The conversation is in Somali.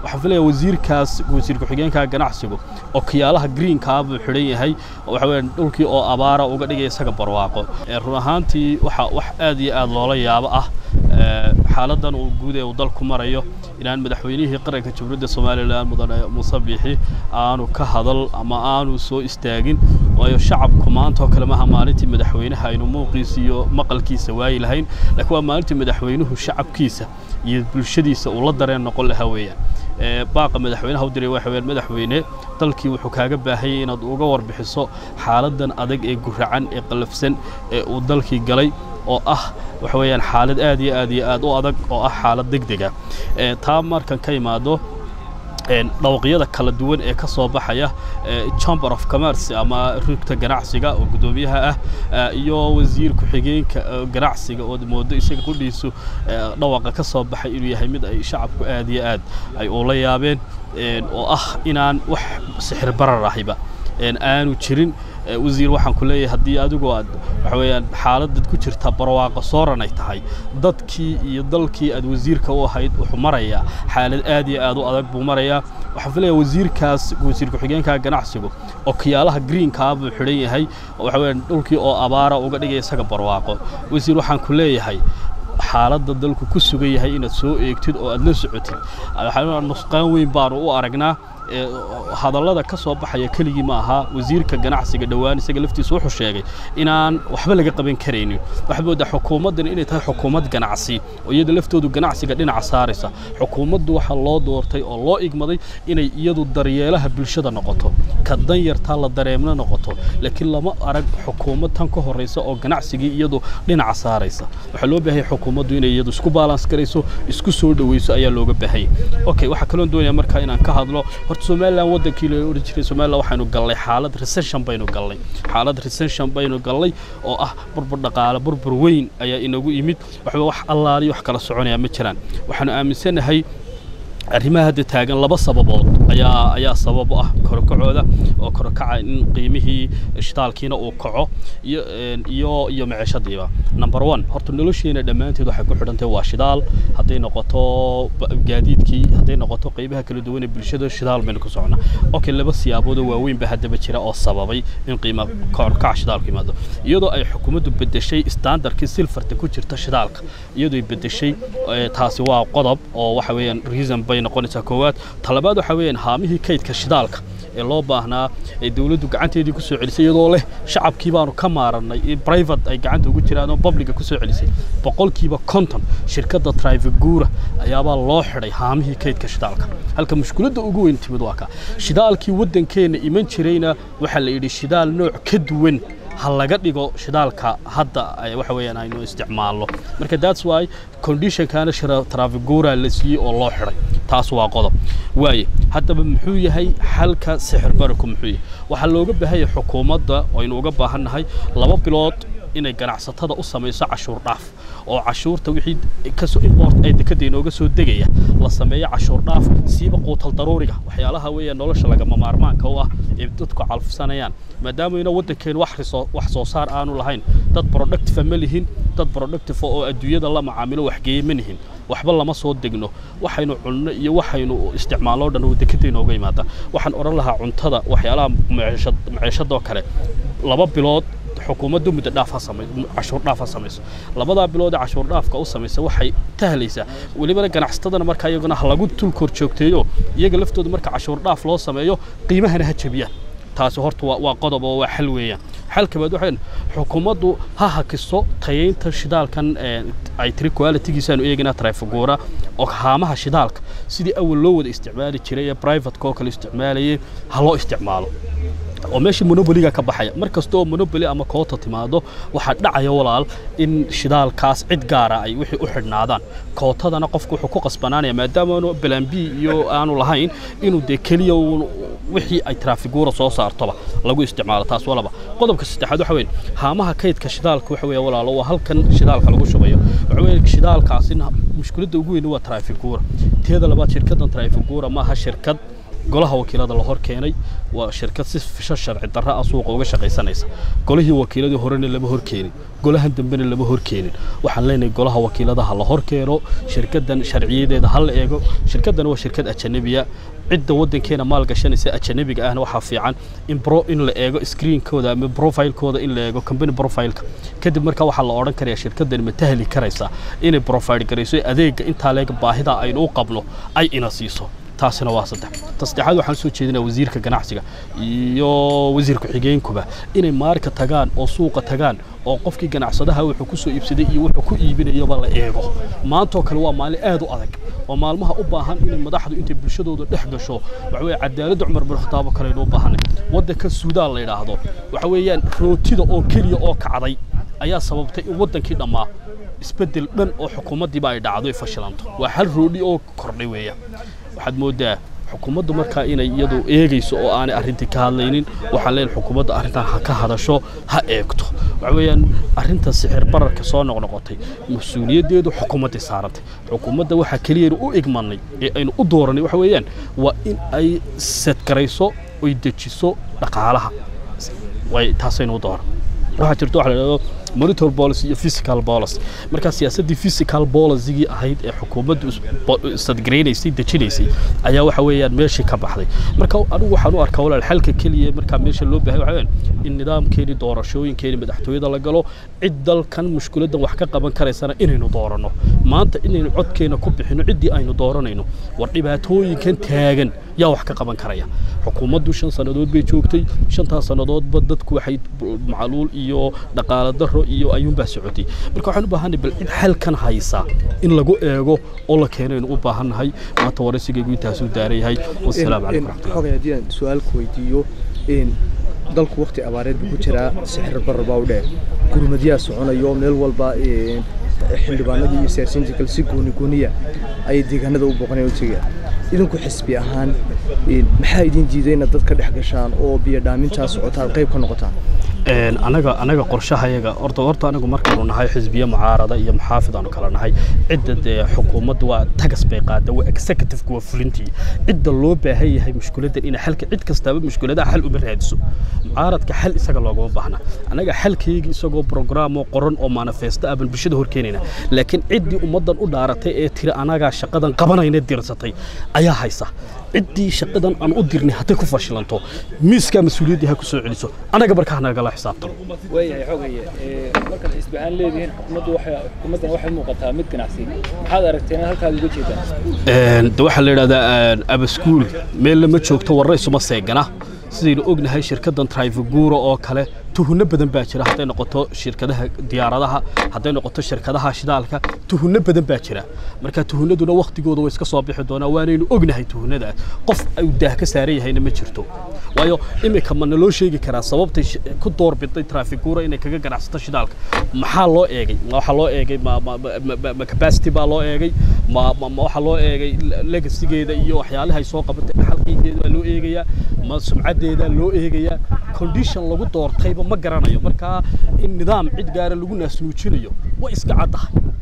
waxaan filayaa wasiirkaas wasiir ku-xigeenka ganacsigu oo kiyaalaha greenkaa buu xidhan yahay waxa weeyaan dhulkii oo abaara uga dhigaya isaga barwaaqo run ahaantii waxa wax aad iyo aad loola yaabo ah xaaladan uu guud ee uu dalku marayo inaan madaxweynihii qaranka jamhuuriyadda somalilan mudane muuse biixi aanu ka hadal ama aanu soo istaagin waayo shacabku maanta oo kale maha maalintii madaxweynaha aynu muuqiisa iyo maqalkiisa waayi lahayn laakiin waa maalintii madaxweynuhu shacabkiisa iyo bulshadiisa uu la dareen noqon lahaa weeyaan baaqa madaxweynaha u diray waxa weeyaan madaxweyne dalkii wuxuu kaaga baahayay inaad uga warbixiso xaaladan adag ee guracan ee qalafsan ee uu dalkii galay oo ah waxa weeyaan xaalad aad iyo aad iyo aad u adag oo ah xaalad degdega taa markan ka imaado dhawaqyada kala duwan ee ka soo baxaya chamber of commerce ama rugta ganacsiga oo guddoomiyaha ah iyo wasiir ku-xigeenka ganacsiga oo moodo isaga qudhiisu dhawaqa ka soo baxay inuu yahay mid ay shacabku aad iyo aad ay ula yaabeen oo ah inaan wax sixir barar ahiba aanu jirin wasiir waxaan ku leeyahay haddii adigu aad waxa weeyaan xaaladad ku jirta barwaaqo sooran ay tahay dadkii iyo dalkii aad wasiirka u ahayd wuxuu marayaa xaalad aad iyo aad u adag buu marayaa waxaan filayaa wasiirkaas wasiir ku-xigeenka ganacsigu oo kiyaalaha greenkaa buu xidhan yahay waxa weeyaan dhulkii oo abaara uga dhigaya isaga barwaaqo wasiir waxaan ku leeyahay xaaladda dalku ku sugan yahay inaad soo eegtid oo aad la socotid nusqaan weyn baanu u aragnaa hadallada ka soo baxaya keligii ma aha wasiirka ganacsiga dhowaan isaga laftiisa wuxuu sheegay inaan waxba laga qaban karaynin waxaad moodaa xukuumaddan inay tahay xukuumad ganacsi oo iyada laftoodu ganacsiga dhinaca saaraysa xukuumaddu waxaa loo doortay oo loo igmaday inay iyadu daryeelaha bulshada noqoto ka danyartaa la dareemna noqoto laakiin lama arag xukuumad tan ka horraysa oo ganacsigii iyadu dhinaca saaraysa waxaa loo baahaya xukuumaddu inay iyadu isku baalans garayso isku soo dhoweyso ayaa looga baahayay okay waxaa kaloon doonaya markaa inaan ka hadlo horta somalilan waddankii loo odhan jiray somalilan waxaynu gallay xaalad recession baynu gallay xaalad recession baynu gallay oo ah burbur dhaqaale burbur weyn ayaa inagu yimid waxba wax allaaliyo wax kala soconaya ma jiraan waxaanu aaminsanahay arrimaha hadda taagan laba sababood ayaa ayaa sabab u ah korokacooda oo korokaca in qiimihii shitaalkiina uu kaco iyo iyo iyo maciishadiiba number one horta nolosheena dhammaanteed waxay ku xidhantahay waa shidaal hadday noqoto gaadiidkii hadday noqoto qaybaha kala duwan ee bulshada shidaal baynu ku socnaa okay laba siyaabood oo waaweyn baa haddaba jira oo sababay in qiima korokaca shidaalku yimaado iyadoo ay xukuumaddu bedeshay standardkii silfarta ku jirta shidaalka iyadoo ay bedeshay taasi waa qodob oo waxa weeyaan reason bay noqonaysaa koowaad talabaad waxa weeyaan haamihii kaydka shidaalka ee loo baahnaa ee dawladdu gacanteedii ku soo celisay iyadoo leh shacabkii baanu ka maarannay private ay gacanta ugu jiraan oo publica ku soo celisay boqolkiiba konton shirkadda trivigura ayaabaa loo xidhay haamihii kaydka shidaalka halka mushkiladda ugu weyn timid waa ka shidaalkii waddankeenna iman jirayna waxaa la yidhi shidaal nooc ka duwan ha laga dhigo shidaalka hadda waxa weeyaan aynu isticmaalno marka that's why conditionkana trafigura la siiyey oo loo xidhay taas waa qodob waaye haddaba muxuu yahay xalka sixir bararku muxuu yahay waxaa looga baahanya xukuumadda aynu uga baahannahay laba bilood inay ganacsatada u samayso cashuur dhaaf oo cashuurta wixii kasoo import ay dekada inooga soo degaya la sameeyo cashuur dhaaf siiba quutal daruuriga waxyaalaha weeyaan nolosha lagama maarmaanka u ah ee dadku calfsanayaan maadaama ina waddankeenu wax wax soo saar aanu lahayn dad productive ma lihin dad productive oo adduunyada la macaamilo waxgeeye ma lihin waxba lama soo degno waxaynu cunno iyo waxaynu isticmaalno dhan dekada inooga yimaada waxaan odhan lahaa cuntada waxyaalaha maciishadoo kale laba bilood xukuumaddu muddo dhaaf ha samay cashuur dhaaf ha samayso labadaa bilood ee cashuur dhaafka u samaysa waxay tahlaysaa welibana ganacsatadana markaa iyaguna ha lagu tul kor joogteeyo iyaga laftooda marka cashuur dhaaf loo sameeyo qiimahana ha jabiyaan taasi horta waa qodob oo waa xal weeyaan xal kabaad waxay xukuumaddu ha hakiso tayaynta shidaalkan ay tiri qualitygiisaanu eegaynaa trafigura oo haamaha shidaalka sidii awal loo wada isticmaali jiray ee privateka oo kale isticmaalayay ha loo isticmaalo oo meeshii monopoliga ka baxaya mar kasta oo monopoly ama koota timaado waxaa dhacaya walaal in shidaalkaas cid gaara ay wixii u xidhnaadaan kootadana qofku wuxuu ku qasbanaanaya maadaama aanu balan b iyo aanu lahayn inuu dee keliya wixii ay traafigura soo saartoba lagu isticmaalo taas walaba qodobka saddexaad waxa weyn haamaha kaydka shidaalka waxa weeye walaalo waa halkan shidaalka lagu shubayo waxa weeye shidaalkaasina mushkiladda ugu weyn waa traafigura teeda labaad shirkaddan traafigura maaha shirkad golaha wakiilada la hor keenay waa shirkad si fisho sharci darro ah suuqa uga shaqaysanaysa golihii wakiiladii horena lama hor keenin golahan dambena lama hor keenin waxaan leenahay golaha wakiiladaha la hor keeno shirkaddan sharciyadeeda ha la eego shirkaddan waa shirkad ajanabiya cidda waddankeena maal gashanaysa ajanabiga ahna waxaa fiican in bro in la eego screenkooda ama profilekooda in la eego company profileka kadib markaa waxaa la odhan karayaa shirkaddan ma tahli karaysa inay profile garayso adeegga intaa leeg baahida aynu u qabno ay ina siiso taasina waa saddex ta saddexaad waxaan soo jeedinaa wasiirka ganacsiga iyo wasiir ku-xigeenkuba inay maarka tagaan oo suuqa tagaan oo qofkii ganacsadaha wuxuu ku soo iibsaday iyo wuxuu ku iibinayaba la eego maantoo kale waa maalin aad u adag oo maalmaha u baahan inay madaxdu intay bulshadooda dhex gasho waxa weeye cadaaladda cumar bin khataabo kaleynu u baahanay waddanka suudaan la yidhaahdo waxa weeyaan rootida oo keliya oo kacday ayaa sababtay in waddankii dhammaa isbeddel dhan oo xukuumaddiiba ay dhacdo ay fashilanto waa hal roodhi oo kordhay weeyaan waxaad mooddaa xukuumaddu markaa inay iyadu eegayso oo aanay arrintii ka hadlaynin waxaan leenahay xukuumadda arrintan ha ka hadasho ha eegto waxa weeyaan arrinta sixir bararka soo noqnoqotay mas-uuliyaddeedu xukuumadday saarantay xukuumadda waxaa keliyaynu u igmanay ee aynu u dooranay waxa weeyaan waa in ay sadgarayso oy dejiso dhaqaalaha way taasaynu u dooran waxaa jirta waxa la yidhahdo monitor policy iyo physical policy markaa siyaasaddii physical policygii ahayd ee xukuumaddu sadgaraynaysay dejinaysay ayaa waxa weeyaan meeshii ka baxday marka anigu waxaan u arkaa walaal xalka keliya markaa meesha loo baahay waxa weeyaan in nidaamkeeni doorashooyinkeeni madaxtooyada la galo cid dalkan mushkiladdan wax ka qaban karaysana inaynu dooranno maanta inaynu codkeena ku bixinno ciddii aynu dooranayno war dhibaatooyinkan taagan yaa wax ka qaban karaya xukuumaddu shan sannadood bay joogtay shantaas sannadoodba dadku waxay macluul iyo dhaqaale darro iyo ayuunbaa socotay marka waxaan u baahanay bal cid xalkan haysa in lagu eego oo la keeno aynu u baahannahay maanta waraysigaygu intaasuu daaran yahay wasalaamu calaykum raxmatullah xogay haddii aan su-aal ku weydiiyo dalku waqti abaareed buu ku jiraa sixir barar baa u dheer gurmadyaa soconayo meel walba xildhibaanadii iyo siyaasiyiinta kale si gooni gooniya ayay deegaanada u booqanayaan u tegayaan idinku xisbi ahaan maxaa idin diiday inaad dad ka dhex gashaan oo biyo dhaamintaa socotaan qayb ka noqotaan anaga anaga qorshahayaga horta horta anagu markaanu nahay xisbiye mucaarada iyo muxaafid aanu kala nahay cidda dee xukuumadda waa tagas bay qaada waa executive-ka waa fulintii cidda loo baahan yahay mushkiladdan ina xalka cid kastaaba mushkiladaha xal uma raadiso mucaaradka xal isaga loogama baahna anaga xalkayga isagoo program oo qoran oo manifesto ah baan bulshada hor keenayna laakiin ciddii ummaddan u dhaaratay ee tiri anagaa shaqadan qabanayna dirsatay ayaa haysa ciddii shaqadan aan u dirnay hadday ku fashilanto miiskaa mas-uuliyaddii ha ku soo celiso anaga markaa nagala xisaabtano waayahay xogaye markaad xisbi ahaan leedihiin xukuumaddu waxay xukuumaddan waxay muuqataa mid ganacsi maxaad aragteen halkaad uga jeedaan de waxaa la yidhahdaa abaskuul meel lama joogto warra isuma seegana sidaynu ognahay shirkaddan trifigura oo kale tuhunno badan baa jira hadday noqoto shirkadaha diyaaradaha hadday noqoto shirkadaha shidaalka tuhunno badan baa jira marka tuhunnaduna waktigooda way iska soo bixi doonaa waanaynu ognahay tuhunnadaas qof uu daah ka saaran yahayna ma jirto waayo iminka ma naloo sheegi karaa sababtay ku doorbiday trafigura inay kaga ganacsato shidaalka maxaa loo eegay waxaa loo eegay ma capacity baa loo eegay ma waxaa loo eegay legasigeeda iyo waxyaalaha ay soo qabatay dhaxalkaygeeda baa loo eegayaa ma sumcaddeeda loo eegayaa condition lagu doortayba ma garanayo markaa in nidaam cid gaara lagu naasnuujinayo way iska caddahay